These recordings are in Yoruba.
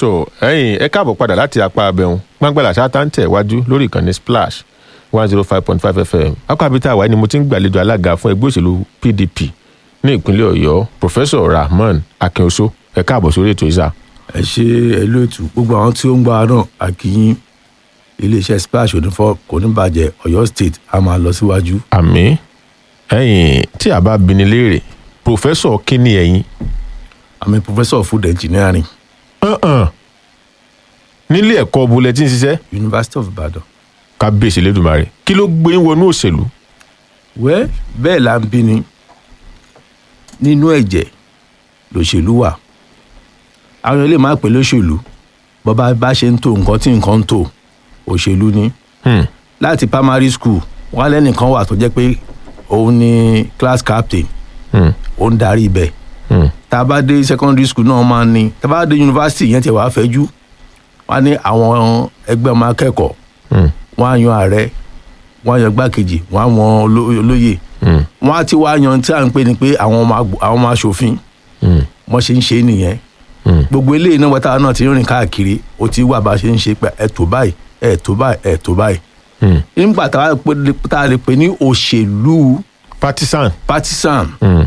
tó ẹ̀yin ẹ káàbọ̀ padà láti apá abẹ́hùn gbàngbàlà ṣáátá ń tẹ̀ wájú lórí ìkànnì splash one zero five point five fm akọ́bítà àwáyé ni mo ti ń gbàlejò alága fún ẹgbẹ́ òṣèlú pdp ní ìpínlẹ̀ ọ̀yọ́ professor rahman akínoso ẹ káàbọ̀ sórí ètò ìsà. ẹ ṣe ẹlú ètò gbogbo àwọn tí ó ń gbọ́ wa náà àkìyìn iléeṣẹ́ splash onífọ́ kò ní bàjẹ́ ọ̀yọ́ state a máa lọ síwájú. àmì ẹ̀yin tí a bá bini léèrè professor kí ni ẹ̀yin àmì professor of food engineering hàn nílé ẹ̀kọ́ bulẹ̀ tí ń ṣiṣẹ́ university of ibadan. kábíyèsí lẹ́dùnmarè kí ló gbé yín wọnú òṣèlú wẹ́ bẹ́ẹ̀ là ń bí ni nínú ẹ̀jẹ̀ lòṣèlú wà àwọn ilé máa pè lóṣèlú bọ́ba bá ṣe ń tó nǹkan tí nǹkan ń tò òṣèlú ni Hmm, láti primary school wọn lẹ́nìkan wà tó jẹ́ pé òun ni class captain hmm, ó ń darí ibẹ̀ hmm, tá a bá dé secondary school náà máa ní tá a bá dé university yẹn tiẹ̀ wá fẹ́jú wọ́n á ní àwọn ẹgbẹ́ ọmọ akẹ́kọ̀ọ́ hmm, wọ́n á yan ààrẹ wọ́n á yan gbákejì wọ́n á yan oló- olóyè hmm, wọ́n á ti wá yan tí à ń pè ní pé àwọn ọmọ àgbò- àwọn ọmọ aṣòfin hmm, wọ́n ṣe ń ṣe é nìyẹn hmm. gbogbo eléyìí náà wọ́n táwọn náà ti ń rìn káàkiri ó ti wà bá a ṣe ń ṣe pé ẹ̀ tó báyìí ẹ̀ tó báyìí ẹ̀ tó báyìí hmm. nígbà tá a pè- tá a lè pè ní òṣèlú partisan partisan hmm,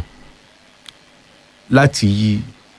láti yí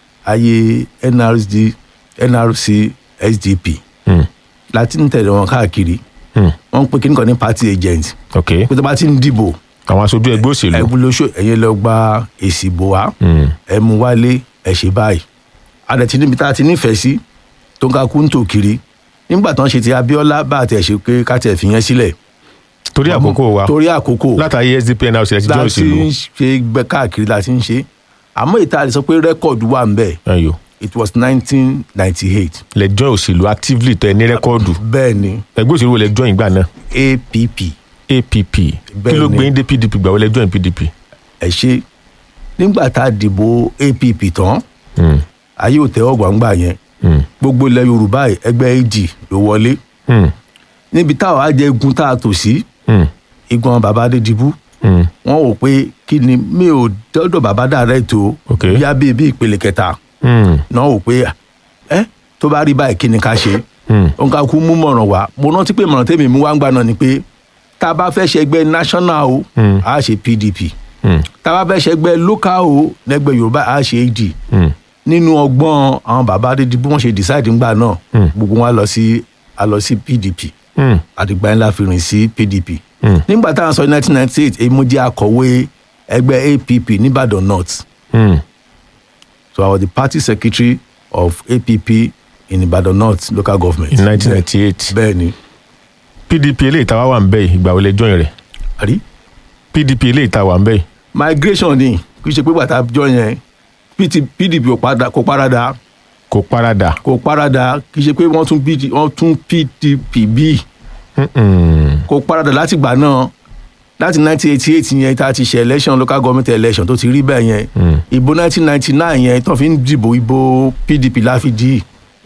ayé nrc nrc sdp hmm, láti ń tẹ̀lé wọn káàkiri hmm. wọ́n ń pè kí nìkan ní party agent ok pé tó bá ti ń dìbò àwọn aṣojú ẹgbẹ́ òṣèlú ẹ̀bùn lóṣù ẹ̀yẹ lọ gba èsì ìbò wá Hmm, ẹ̀ mú wálé ẹ̀ ṣe báyìí adẹ̀tí níbi tá a ti nífẹ̀ẹ́ sí tó ń ka kú ń tò kiri nígbà tó ń ṣe ti abiola bá a tẹ̀ ṣe pé ká tẹ̀ fi yẹn sílẹ̀ torí àkókò wa torí àkókò látàrí sdp nrc ẹ ti jẹ́ láti òṣèlú ń ṣe gbẹ káàkiri láti ń ṣe àmọ́ ìta lè sọ pé rẹ́kọ̀dù wà ń bẹ̀ ẹyọ it was nineteen ninety eight lẹjọ òṣèlú actively tẹ ní rẹkọọdù bẹ́ẹ̀ ni ẹgbẹ́ òṣèlú wo lẹjọ ìgbà náà app app kí Bẹ́ẹ̀ ló ni. gbé yín dé pdp gbà wọlé join pdp. ẹ ṣe nígbà tá a dìbò app tán Hmm, ayé ò tẹ́wọ́ gbàngbà yẹn hmm, gbogbo ilẹ̀ yorùbá yìí, ẹgbẹ́ ag ló wọlé hmm, níbi táwọn á jẹ igun tá a tò sí hmm, igun bàbá adédìbú hmm. wọn ò pé kí ni mi ò dọ́dọ̀ bàbá dàrẹ́ tó Ok. bíá bíi bí ìpele kẹta Hmm, náà ò pé ẹ tó bá rí báyìí kí ni ká ṣe hmm, òun ká kú mú mọ̀ràn wá mo rántí pé mọ̀ràn tèmi mú wá ń gbà náà ni pé tá a bá fẹ́ ṣẹgbẹ́ national o Hmm. a ṣe pdp hmm, tá a bá fẹ́ ṣẹgbẹ́ local o lẹ́gbẹ́ yorùbá a ṣe ad hmm. nínú ọgbọ́n àwọn bàbá adédi bí wọ́n ṣe decide ńgbà náà Hmm. gbogbo wọn á lọ sí a lọ sí pdp Hmm, àdìgbà ńlá fi rìn sí pdp Hmm. nígbà táwọn sọ nineteen ninety eight èyí mo jẹ́ akọ̀wé ẹgbẹ́ app nìbàdàn north hmm. so i was the party secretary of app in ibadan north local government. in nineteen ninety eight bẹ́ẹ̀ ni pdp eléyìí táwa wà ń bẹ̀ yìí ìgbà wọlé join rẹ̀ àrí pdp eléyìí táwa ń bẹ̀ yìí migration ni kì í ṣe pé bàtà jọ yẹn PT pdp ò padà- kò parada kò parada. kò parada kì í ṣe pé wọ́n tún PD wọ́n tún pdp bí Hmm, hmm. kò parada láti gbà náà láti nineteen eighty eight yẹn tá a ti ṣe election local government election tó ti rí bẹ́ẹ̀ yẹn Hmm. ìbò nineteen ninety nine yẹn tó fi ń dìbò ìbò pdp láfi dì í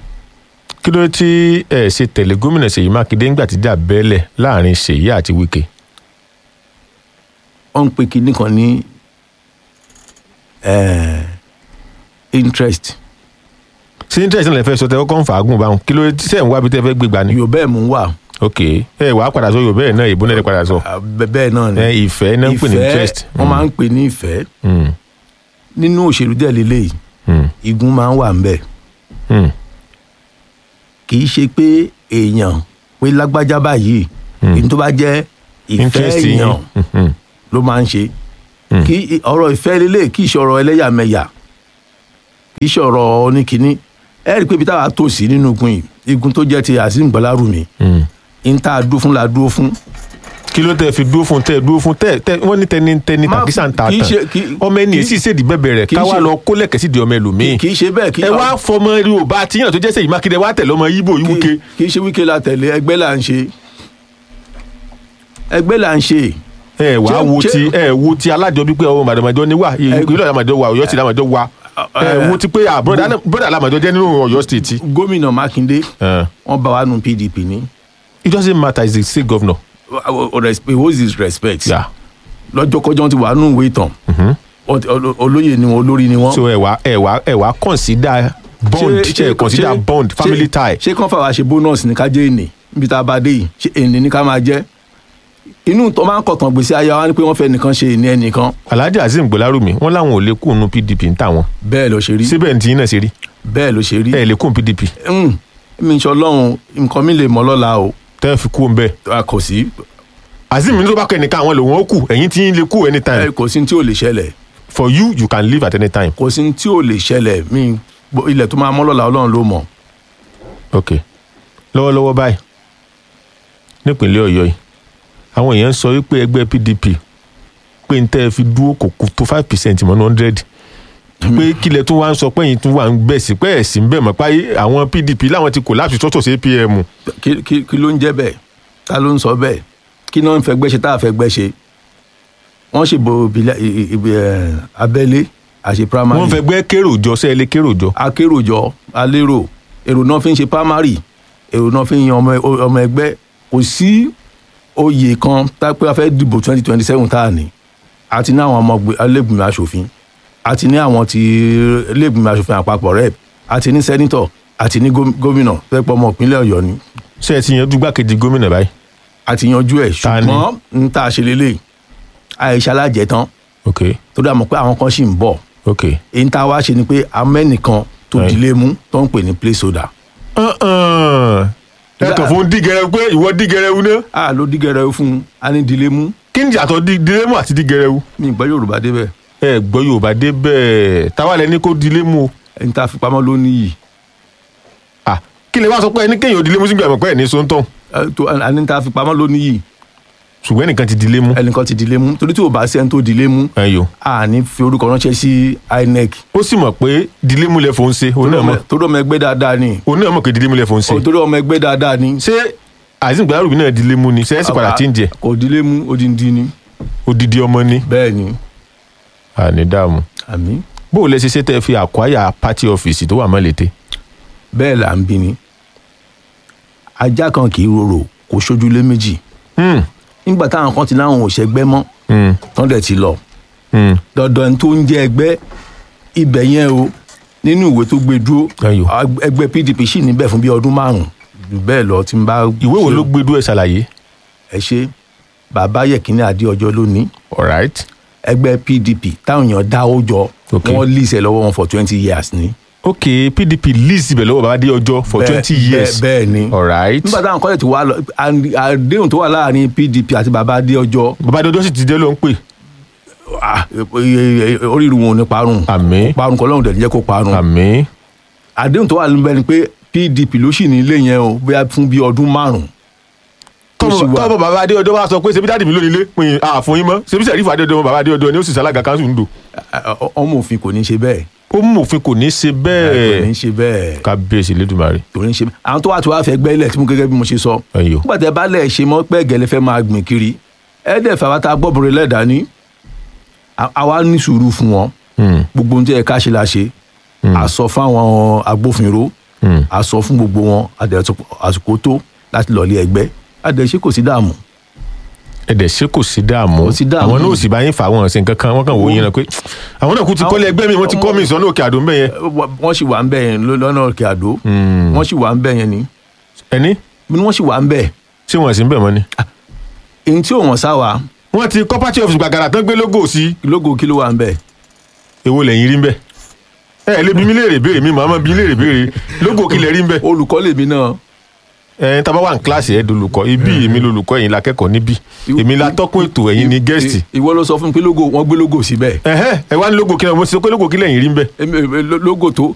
kí ló dé tí ẹ ṣe tẹ̀lé gómìnà ṣèyí mákindé ńgbà tí jà bẹ́ẹ̀lẹ̀ láàrin ṣèyí àti wike. wọ́n ń pe kinní kan ní eh, interest ṣé interest náà lè fẹ́ sọ tẹ kọ́kọ́ ń fàágùn báwọn kí ló dé tí sẹ́yìn wá bí tẹ́ fẹ́ gbégbá ni. yorùbá ẹ̀ mú wà ok ẹ wàá padà sọ yorùbá ẹ̀ náà ìbò náà lè padà sọ. Ah, bẹ- bẹ́ẹ̀ náà ni ẹ ìfẹ́ náà ń pè ní interest. wọ́n máa ń pè ní ìfẹ́ Hmm, nínú òṣèlú dẹ̀ lélẹ́yìí hmm, igun máa ń wà ńbẹ̀ hmm, kì í ṣe pé èèyàn pé lágbájá báyìí èyí tó bá jẹ́ ìfẹ́ interest yín. èèyàn Hmm, hmm, ló máa ń ṣe Hmm. kí ọ̀rọ̀ ìfẹ́ lélẹ̀ kì í ṣe ọ̀rọ̀ ẹlẹ́yàmẹ̀yà kì í ṣe ọ̀rọ̀ oníkíní ẹ rí i pé ibi táwa tó sí nínú igun yìí igun tó jẹ́ ti azeem gbọ́lárùmí hmm. ń tá a dúró fún la dúró fún kí ló tẹ fi dúró fún tẹ dúró fún tẹ tẹ wọn ní tẹni tẹni Má- tàkísà ń ta kì í tán ṣe- kì- ọmọ ẹni kì í- sì ṣèdí bẹbẹ rẹ kì í káwá ṣe- lọ kó lẹkẹ sí di ọmọ ẹlòmíín kì í ṣe bẹ́ẹ̀ kì í ẹ wá fọmọ yorùbá tíyàn tó jẹ́ sẹ́yìn mákindé wá tẹ̀lé ọmọ yíbò yìí wúke. kì- kì í ṣe wíkẹ́ la tẹ̀lé ẹgbẹ́ là ń ṣe ẹgbẹ́ là ń ṣe ẹ wá Ṣé- wo ṣé- ti ẹ wo ti alájọ bíi pé ọmọ màdàmájọ ní wà ìpínlẹ̀ àdàmájọ wà ọ̀yọ́ sí àdàmájọ wà ẹ wo ti pé à bọ́dà àdàmájọ jẹ́ nínú ọ̀yọ́ state. gómìnà mákindé Uh, wọ́n bá wa nu pdp ní it doesn't matter is the state governor. what is respect Yeah. lọ́jọ́kọ́jọ́ ti wà nù ìwé ìtàn Ọ- ọ- olóyè ni wọn olórí ni wọn so ẹ wá ẹ wá ẹ wá consider bond ṣe consider bond family tie ṣé kàn fà wá ṣe bónọ́ọ̀sì ní ká jẹ́ ènì níbi tá a bá dé yìí ṣé ènì ní ká máa jẹ́ inú tó máa ń kọ̀tàn gbèsè ayé wa ni pé wọ́n fẹ́ nìkan ṣe ènì ẹnìkan alhaji azeem gbọlárùmí wọn làwọn ò lè kú nu pdp ń tà wọn bẹ́ẹ̀ ló ṣe rí síbẹ̀ ní tiyín náà ṣe rí bẹ́ẹ̀ ló ṣe rí ẹ lè kú pdp Mm, mi ń ṣe ọlọ́run nǹkan mi lè mọ́ lọ́la o tẹ́ ẹ fi kú ń bẹ́ẹ̀ a kò sí azeem ní tó bá kọ ẹnìkan àwọn lòun ó kù ẹ̀yìn tí yín lè kú anytime ẹ, kò sí ní tí ò lè ṣẹlẹ̀ for you you can leave at any time kò sí ní tí ò lè ṣẹlẹ̀ mi gbo- ilẹ̀ tó máa mọ́ lọ́la ọlọ́run ló mọ̀ ok lọ́wọ́lọ́wọ́ báyìí nípínlẹ̀ ọ̀yọ́ yìí àwọn èèyàn ń sọ wípé ẹgbẹ́ pdp pé n tẹ́ ẹ fi dúró kò kù tó five percent mọ́ hundred pé kílẹ̀ tó wá ń sọ pé ẹ̀yin tún wà ń bẹ̀ sí pé ẹ̀sìn bẹ̀ mọ́ páyé àwọn pdp láwọn ti kò láti sọ́tọ̀ sí apm kí kí- kí ló ń jẹ́ bẹ́ẹ̀ ta ló ń sọ bẹ́ẹ̀ kí náà ń fẹ́ gbẹ́ ṣe tá a fẹ́ gbẹ́ ṣe wọ́n ṣe bo ìbílẹ̀ ì- ì- ibi, ẹ̀, abẹ́lé àṣe primary wọ́n fẹ́ gbẹ́ kérò jọ sẹ́ẹ̀lẹ̀ kérò jọ akéròjọ alérò èrò náà fi ń ṣe primary èrò náà fi ń yan ọmọ ọmọ ẹgbẹ́ kò sí oyè kan tápẹ́ a fẹ́ dìbò twenty twenty seven tá a ní àti ní àwọn ọmọ ẹlẹ́gbìmọ̀ asòfin àti ní àwọn ti ẹlẹ́gbìmọ̀ asòfin àpapọ̀ rep àti ní sẹ́nitọ̀ àti ní góm- gómìnà pẹ́pọ̀ ọmọ ìpínlẹ̀ ọ̀yọ́ ni ṣé ẹ ti yanjú gbákejì gómìnà báyìí àti yanjú ẹ̀ Ta ni? ṣùgbọ́n n ta ṣe lélẹ̀ àìṣe alájẹtán ok tó dà mọ́ pé àwọn kan ṣì ń bọ̀ ok èyí tá a wá ṣe ni pé amẹ́nìkan tó Right. dilé mú tó ń pè ní placeholder ẹ kàn fún dígẹrẹ pé ìwọ dígẹrẹ wu náà a ló dígẹrẹ fún un a ní dilé mú kí ni ìyàtọ̀ dígẹrẹ àti dígẹrẹ wu mi ìgbọ́ yorùbá débẹ̀ ẹ gbọ́ yorùbá dé bẹ́ẹ̀ táwa lẹni kó dilé mú o ẹni tá a fi pamọ́ ló níyì ah kí lè wá sọ pé ẹni kéèyàn dilé mú sí gbàgbọ́ pé ẹ̀ ní sóńtọ̀ Ẹ, tó- ẹni tá a fi pamọ́ ló níyì ṣùgbọ́n ẹnìkan ti dilé mú ẹnìkan ti dilé mú torí tí ò bá sí ẹni tó dilé mú ẹyọ a ní fi orúkọ ránṣẹ́ sí inec ó sì mọ̀ pé dilé mú lẹ fòun ṣe òun náà mọ̀ torí ọmọ ẹgbẹ́ dáadáa ni òun náà mọ̀ pé dilé mú lẹ fòun ṣe torí ọmọ ẹgbẹ́ dáadáa ni ṣé àìsàn gbàdúrà náà dilé mú ni ṣé ẹ sì padà tí ń jẹ kò dilé mú odindi ni odidi ọmọ ni bẹ́ẹ̀ ni àní dààmú àmì bó o lẹ ṣe ṣe tẹ fi àkwáyà pátí ọ́fíìsì tó wà mọ́lété bẹ́ẹ̀ là ń bí ni ajá kan kì í rorò kò ṣojúlé méjì Hmm, nígbà táwọn kan ti láwọn ò ṣẹgbẹ́ mọ́ hmm, tán dẹ̀ ti lọ hmm. dandan tó ń jẹ́ ẹgbẹ́ ibẹ̀ yẹn o nínú ìwé tó gbé dúró Ayò. ag- ẹgbẹ́ pdp sì níbẹ̀ fún bíi ọdún márùn-ún jù bẹ́ẹ̀ lọ tí n bá. ìwé wo ló gbé dúró ẹ ṣàlàyé ẹ ṣe bàbá yẹkínní adéọjọ́ lónìí alright ẹgbẹ́ pdp táwọn èèyàn dáwó jọ Ok. wọ́n lísẹ̀ lọ́wọ́ wọn for twenty years ni. ok pdp lease ibẹ̀ lọ́wọ́ bàbá dé ọjọ́ for Bẹ́ẹ̀- twenty bẹ́ẹ̀- years bẹ́ẹ̀ ni alright nígbà táwọn kọ́lẹ̀ tí wàá lọ and- àdéhùn tó wà láàrin pdp àti bàbá adéọjọ́ bàbá dé ọjọ́ sì ti dé ló ń pè ah, e- e- e- oríire wọn ò ní parun àmín parun kọ́ lọ́run dẹ̀ ní jẹ́ kó parun àmín àdéhùn tó wà níbẹ̀ ni pé pdp ló sì ní ilé yẹn o bóyá fún bíi ọdún márùn-ún tó sì tọ́mọ wà tọ́mọ bàbá adé ọjọ́ wa sọ pé ṣebí dáàdì mi lónìí ilé pin àfún yín mọ́ ṣebí sẹ́rífà adé ọjọ́ bàbá adé ọjọ́ ni ó sì sálága kanṣu ń dò Ẹ- ẹ- ọmọ òfin kò ní ṣe bẹ́ẹ̀ ó mú òfin kò ní í ṣe kò ní bẹ́ẹ̀ ṣe bẹ́ẹ̀ kábíyèsí lẹ́dùnmarè kò ní ṣe bẹ́ẹ̀ àwọn tó wà tó wà fẹ́ gbẹ́ ilẹ̀ tí mo gẹ́gẹ́ bí mo ṣe sọ ẹ̀yọ́ nígbà tẹ́ bá lẹ̀ ṣe mọ́ pẹ́ gẹ́lẹ́ fẹ́ máa gbìn kiri ẹ dẹ̀ fẹ́ wa ta gbọ́bùrẹ́ lẹ́dàá ní À- àwa ní sùúrù fún wọn Hmm, gbogbo ohun tí ẹ ká ṣe la ṣe a sọ fún àwọn agbófinró hmm. a sọ fún gbogbo wọn a dẹ̀ sọ àsìkò tó láti lọ ilé ẹgbẹ́ a dẹ̀ ṣe kò sí dààmú ẹ̀dẹ̀ ṣé kò sí dààmú Kò sí dààmú. àwọn náà ò sì bá yín fà wọn ṣe nǹkan kan wọ́n kàn wò yín náà pé àwọn náà kú ti kọ́lé ẹgbẹ́ mi wọ́n ti kọ́ mi ìsọ̀nà òkè àdó ń bẹ̀ yẹn wọ́n sì wà ń bẹ̀ yẹn lọ- lọ́nà òkè àdó Hmm. wọ́n sì wà ń bẹ̀ yẹn ni ẹni ni wọ́n sì wà ń bẹ̀ ṣé wọ́n sì ń bẹ̀ mọ́ ni. èyí tí ò wọ́n sá wa wọ́n ti kọ́ party office gbàgàrà tán gbé logo sí lógo kí ló wà ń bẹ̀ èwo lẹ́yìn rí ń bẹ̀ ẹ ẹ lè bí mi léèrè béèrè mi màmá bí léèrè béèrè logo kí lẹ rí ń bẹ̀ olùkọ́ lèmi náà ẹ tá a bá wà ní kíláàsì ẹ dolùkọ́ ibi èmi lolùkọ́ ẹ̀yin la kẹ́kọ̀ọ́ níbí èmi la tọ́kùn ètò ẹ̀yin ni gẹ́ẹ̀sì I- ìwọ ló sọ fún mi pé lógo wọ́n gbé lógo síbẹ̀ ẹ̀hẹ́ ẹ wá ní logo kí lẹ mo ti sọ pé logo kí lẹ́yìn rí ń bẹ̀ Èmi- èmi- lo- lógo tó